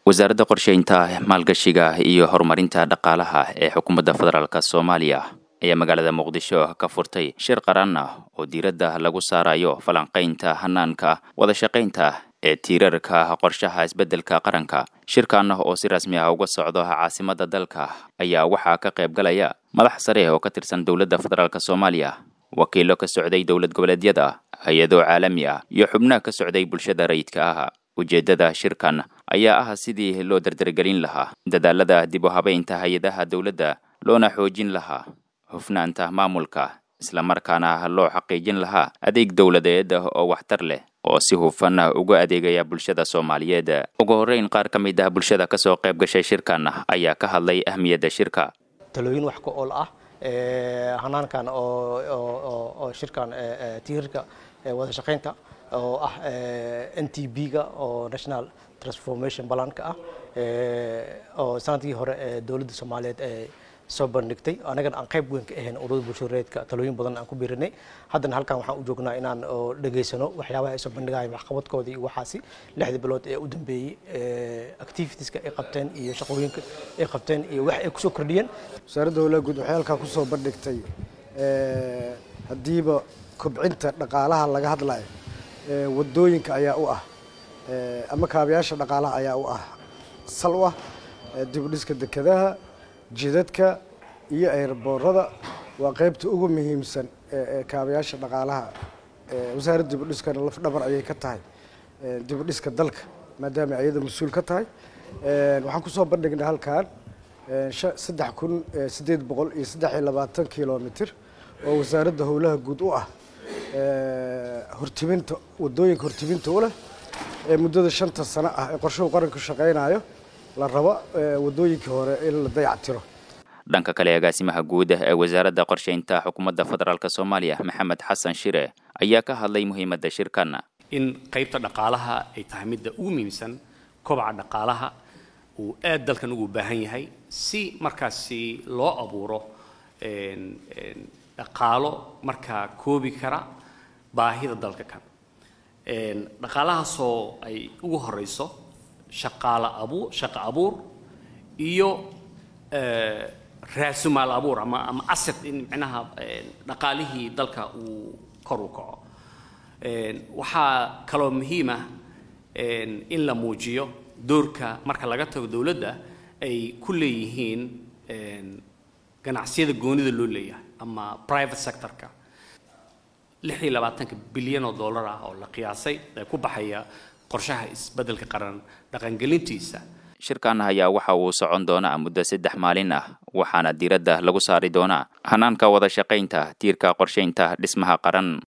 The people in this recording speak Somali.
wasaaradda qorsheynta maalgashiga iyo horumarinta dhaqaalaha ee xukuumadda federaalk soomaaliya ayaa magaalada muqdisho ka furtay shir qaran ah oo diiradda lagu saarayo falanqaynta hanaanka wadashaqaynta ee tiirarka qorshaha isbeddelka qaranka shirkan oo si rasmi ah uga socdo caasimadda dalka ayaa waxaa ka qayb galaya madax sare oo ka tirsan dowladda federaalk soomaaliya wakiilo ka socday dowlad goboleedyada hay-ado caalami ah iyo xubnaha ka socday bulshada rayidka ah ujeeddada shirkan ayaa ah sidii loo dardargelin lahaa dadaalada dib u habaynta hay-adaha dowladda loona xoojin lahaa hufnaanta maamulka islamarkaana loo xaqiijin lahaa adeeg dowladeed oo waxtar leh oo si hufan uga adeegaya bulshada soomaaliyeed ugu horreyn qaar ka mid ah bulshada kasoo qayb gashay shirkan ayaa ka hadlay ahmiyadda shirka talooyin wax ka ool ah hanaankan oo shirkan tiirarka wada shaqaynta oo ah n t b-ga oo national transformation balanka ah oo sanadkii hore dowladda soomaaliyeed ee soo bandhigtay anagana aan qayb weyn ka ahayn ururada bulshareedka talooyin badan aan ku biirinay haddana halkan waxaan u joognaa inaan dhegaysano waxyaabaha ay soo bandhigayaan waxqabadkooda iyo waxaasi lixdii bilood ee u dambeeyey activitieska ay qabteen iyo shaqooyinka ay qabteen iyo wax ay kusoo kordhiyeen wasaaradda howlaha guud waxay halkaa kusoo bandhigtay haddiiba kobcinta dhaqaalaha laga hadlayo wadooyinka ayaa u ah ama kaabayaasha dhaqaalaha ayaa u ah sal u ah dib u dhiska dekedaha jidadka iyo ayraboorada waa qaybta ugu muhiimsan ee kaabayaasha dhaqaalaha wasaaradda dib u dhiskana laf dhabar ayay ka tahay dib u dhiska dalka maadaama ayada mas-uul ka tahay waxaan kusoo bandhignay halkan saddex kun siddeed boqol iyo saddex iyo labaatan kilomitr oo wasaaradda howlaha guud u ah hortibinta wadooyinka hortibinta u leh ee muddada shanta sano ah ee qorshuhu qaranku shaqaynayo la rabo wadooyinkii hore in la dayactiro dhanka kale agaasimaha guud ee wasaaradda qorsheynta xukuumadda federaalk soomaaliya maxamed xasan shire ayaa ka hadlay muhiimadda shirkan in qaybta dhaqaalaha ay tahay midda ugu muhiimsan kobaca dhaqaalaha uu aad dalkan ugu baahan yahay si markaasi loo abuuro dhaqaalo markaa koobi kara baahida dalka kan dhaqaalahaasoo ay ugu horeyso shaqaala abuur shaqo abuur iyo raasumaal abuur ama ama asset in micnaha dhaqaalihii dalka uu kor u kaco waxaa kaloo muhiim ah in la muujiyo doorka marka laga tago dowladda ay ku leeyihiin ganacsiyada goonida loo leeyahay ama private sectorka lix iyo labaatanka bilyan oo dollar ah oo la qiyaasay ee ku baxaya qorshaha isbeddelka qaran dhaqangelintiisa shirkan ayaa waxa uu socon doonaa muddo saddex maalin ah waxaana diiradda lagu saari doonaa hanaanka wada shaqaynta tiirka qorshaynta dhismaha qaran